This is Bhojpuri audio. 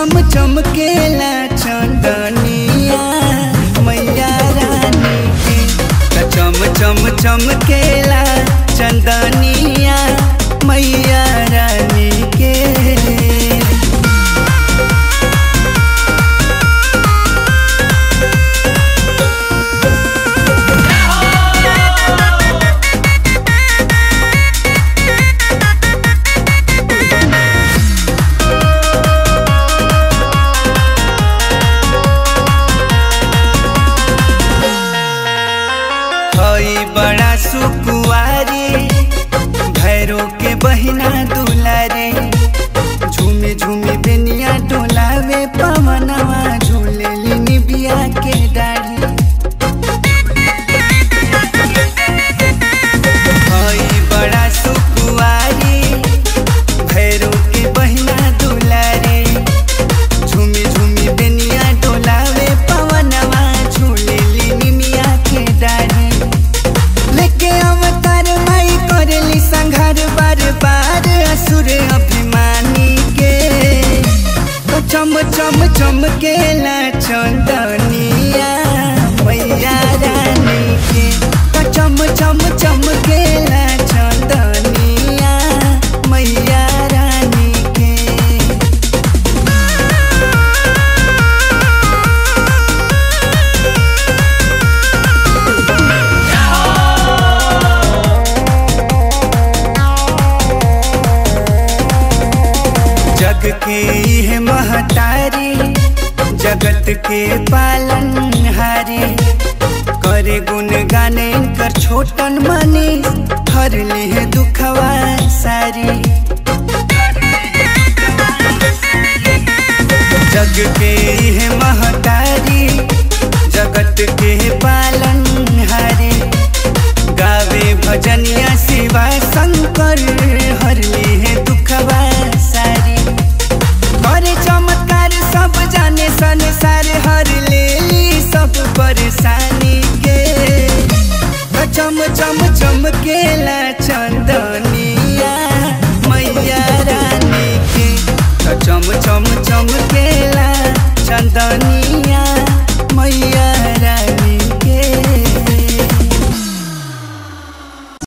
चम चमकेला चंदनिया मैया रानी के त चम चम चमकेला चंदनिया मैया रानी के हई बड़ा सुकुआरी भैरो के बहिना दुलारे झूमी झूमी बेनिया डोलावे पवनवा झूले लिनी बिया के डाढ़ी हई बड़ा सुकुआरी भैरो के बहिना दुलारे झूमी झूमी बेनिया डोलावे पवनवा झूले लिनी मिया के डाढ़ी लेके अवतार माई करेली संघार बार बार असुर अभिमानी के तो चम चम चमकेला चंदनिया मैया रानी के तो चम चम चमकेला चंदनिया मैया रानी के जग के यह महतारी जगत के पालन हारी करे गुण गाने कर छोटन मनी हर ले दुखवा सारी जग के यह महतारी जगत के पालन हारी गावे भजनिया शिवा शंकर हर ले दुखवा सारी करे चमत्कार सब जाने संसार हर लेली सब परेशानी के चम चम चमकेला चंदनिया मैया रानी के चम चम चमकेला चंदनिया